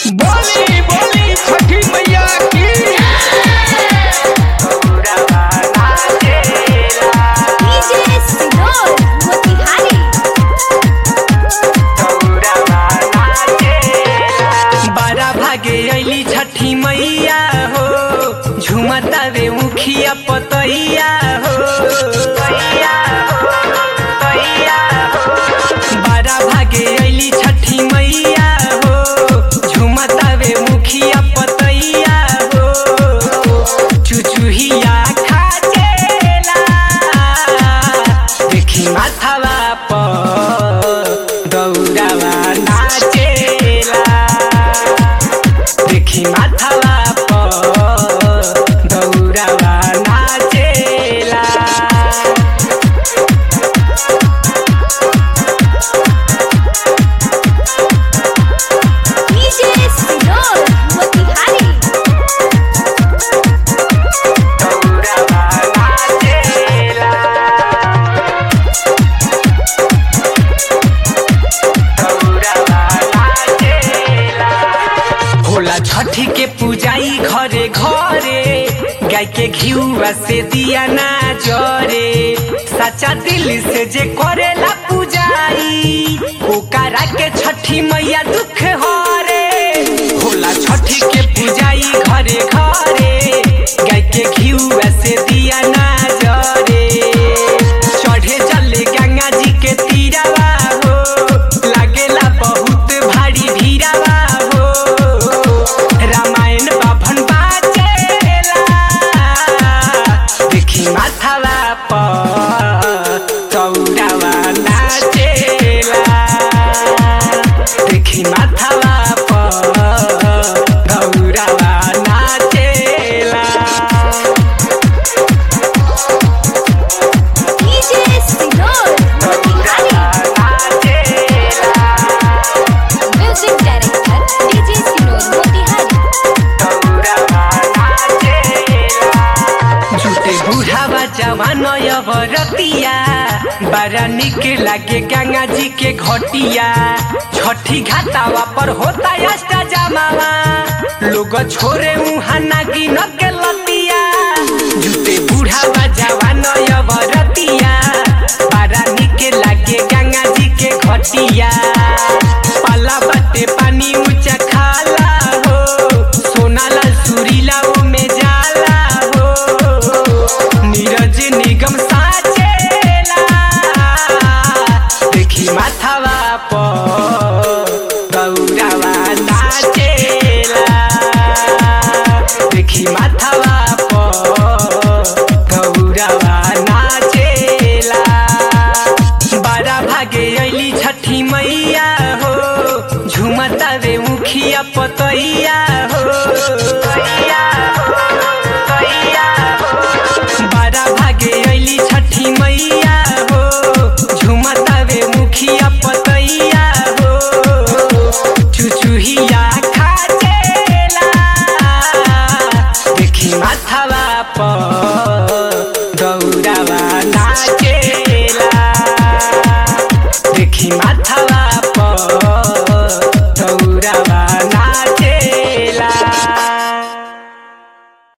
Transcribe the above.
बोली बोली छठी मैया की डीजे सिनोर मोतिहारी बारा भागे अली छठी मैया हो झुमता रे मुखिया पतैया हो तैया हो, तैया हो। बारा भागे अली छठी मैया हो झुमता रे मुखिया पतैया हो चुचुहिया खाचेला देखी माथावा पर दौड़ावा नाचेला देखी माथावा पर दौड़ावा नाचेला डीजे सिनोर मोतिहारी दौड़ावा नाचेला दौड़ावा नाचेला होला छठी के पूजाई घरे घरे गाय के घिउआ से दिया ना जरे सच्चा दिल से जे करेला पूजाई ओकरा के छठी मैया दुख हरे होला छठी के पूजाई घरे घरे गाय के घिउआ से दिया ना जरे चढ़े चले गंगा जी के तीरावा हो लागेला बहुत भारी भीरावा हो रामायण बाभन बाजेला देखी माथावा पर चौडावा नाचेला देखी माथावा पर गौरावा नाचेला डीजे सिनोर मोतिहारी म्यूजिक डायरेक्टर डीजे सिनोर मोतिहारी झूठे बुढ़ावा जवान बरतिया बड़ा निक लागे गंगा जी के घटिया छठी घाटावा पर होता अष्टा जमावा लोग छोरे उहाँ नागी न के लतिया झूठे बुढ़ावा जवान बरतिया बड़ा निक लागे गंगा जी के घटिया पाला बाटे पानी ऊंचा खाला हो सोनाला सुरीला में जाला हो नीरज निगम साचेला देखी माथावा पर गौरावा नाचेला देखी माथावा पर गौरावा नाचेला बारा भागे अली छठी मैया हो झुमता रे मुखिया पतैया